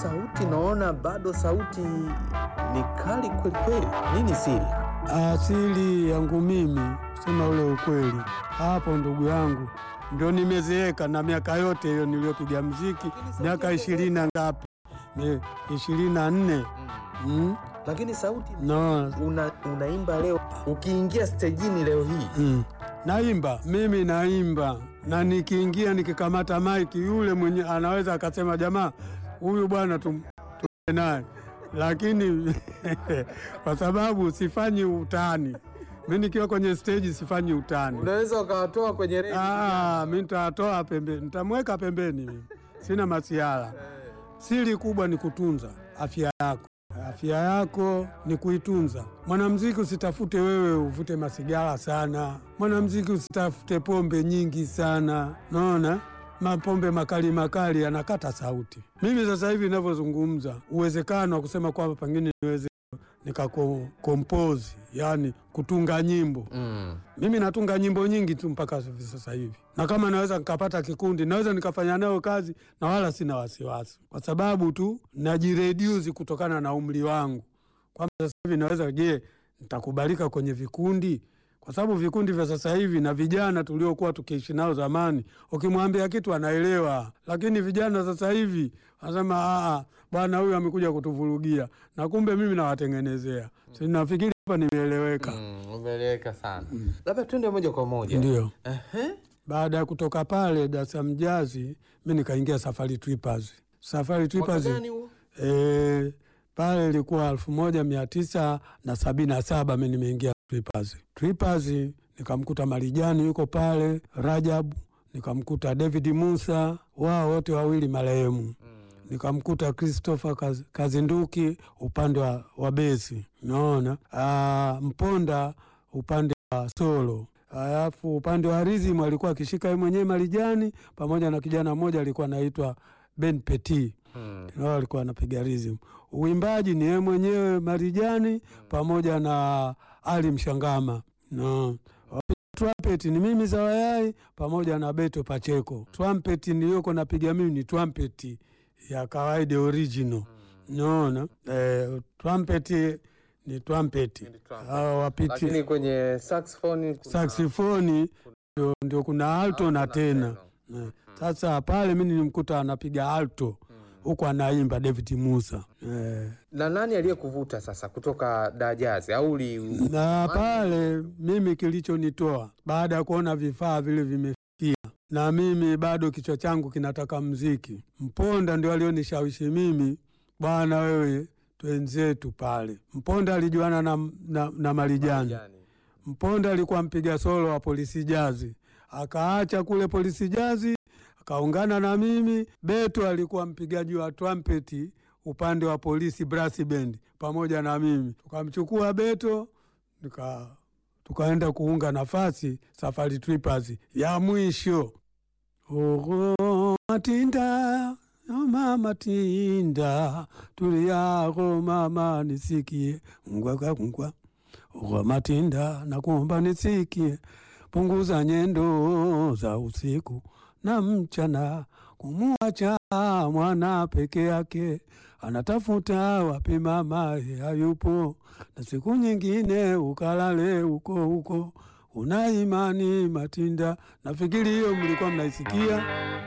sauti naona bado sauti ni kali kweli kweli. Nini siri? Asili yangu mimi sema ule ukweli, hapo ndugu yangu ndio nimezeeka na miaka yote hiyo niliyopiga mziki, miaka ishirini na ngapi, Ni ishirini na nne mm? Lakini sauti no. una, unaimba leo, ukiingia stejini leo hii mm. Naimba mimi naimba, na nikiingia nikikamata maiki, yule mwenye anaweza akasema jamaa huyu bwana tum, tum naye, lakini kwa sababu sifanyi utani mi nikiwa kwenye stage sifanyi utani. unaweza ukawatoa kwenye redio. Ah, mi nitatoa pembeni, nitamweka pembeni, mimi sina masiara. Siri kubwa ni kutunza afya yako. Afya yako ni kuitunza. Mwanamziki usitafute wewe uvute masigara sana, mwanamziki usitafute pombe nyingi sana, naona mapombe makali makali yanakata sauti. Mimi sasa hivi ninavyozungumza, uwezekano wa kusema kwamba pengine niweze nikakompose, yani kutunga nyimbo Mm. mimi natunga nyimbo nyingi tu mpaka hivi sasa hivi, na kama naweza nikapata kikundi naweza nikafanya nayo kazi na wala sina wasiwasi, kwa sababu tu najireduce kutokana na umri wangu, kwamba sasa hivi naweza, je, nitakubalika kwenye vikundi? Kwa sababu vikundi vya sasa hivi na vijana tuliokuwa tukiishi nao zamani, ukimwambia kitu anaelewa, lakini vijana sasa hivi wanasema "Ah, bwana huyu amekuja kutuvurugia, na kumbe mimi nawatengenezea. Si nafikiri hapa nimeeleweka. Mm, umeeleweka sana. Labda twende moja kwa moja. Ndio. Ehe. Baada ya kutoka pale Dar es Salaam Jazz, mi nikaingia Safari Trippers. Safari Mwaka Trippers gani huo? eh, pale ilikuwa elfu moja mia tisa na sabini na saba mi nimeingia Trippers. Trippers nikamkuta Marijani yuko pale, Rajabu nikamkuta David Musa, wao wote wawili marehemu nikamkuta Christopher Kaz- Kazinduki upande wa, wa besi naona ah, Mponda upande wa solo, alafu upande wa rhythm alikuwa akishika yeye mwenyewe Marijani pamoja na kijana mmoja alikuwa anaitwa Ben Petit Mm. nao alikuwa anapiga rhythm. Uimbaji ni yeye mwenyewe Marijani pamoja na Ali Mshangama no. Trumpet ni mimi Zawayai pamoja na Beto Pacheko. Trumpet niliyoko napiga mimi ni trumpet ya kawaida original. Naona eh, trumpet ni trumpet. trumpet. Hao wapiti Lakini kwenye saxophone kuna- saksifoni ndio, ndio kuna alto na Alto tena Eh, Sasa pale mimi nilimkuta anapiga alto huku anaimba David Musa eh. na nani aliyekuvuta sasa kutoka Dajazi au uli na pale mimi kilichonitoa baada ya kuona vifaa vile vimefikia, na mimi bado kichwa changu kinataka mziki. Mponda ndio alionishawishi mimi, bwana wewe, twenzetu pale. Mponda alijuana na, na, na Marijani. Jani. Mponda alikuwa mpiga solo wa polisi jazi, akaacha kule polisi jazi akaungana na mimi. Beto alikuwa mpigaji wa trumpeti upande wa polisi brass band pamoja na mimi, tukamchukua Beto nika tukaenda kuunga nafasi Safari Trippers ya mwisho. Ogo matinda mama matinda tuliako mama nisikie ngwaka ngwa Ogo matinda nakuomba nisikie punguza nyendo za usiku na mchana kumwacha mwana peke yake anatafuta wapi mamaye hayupo, na siku nyingine ukalale huko huko. Una imani Matinda? Nafikiri hiyo mlikuwa mnaisikia.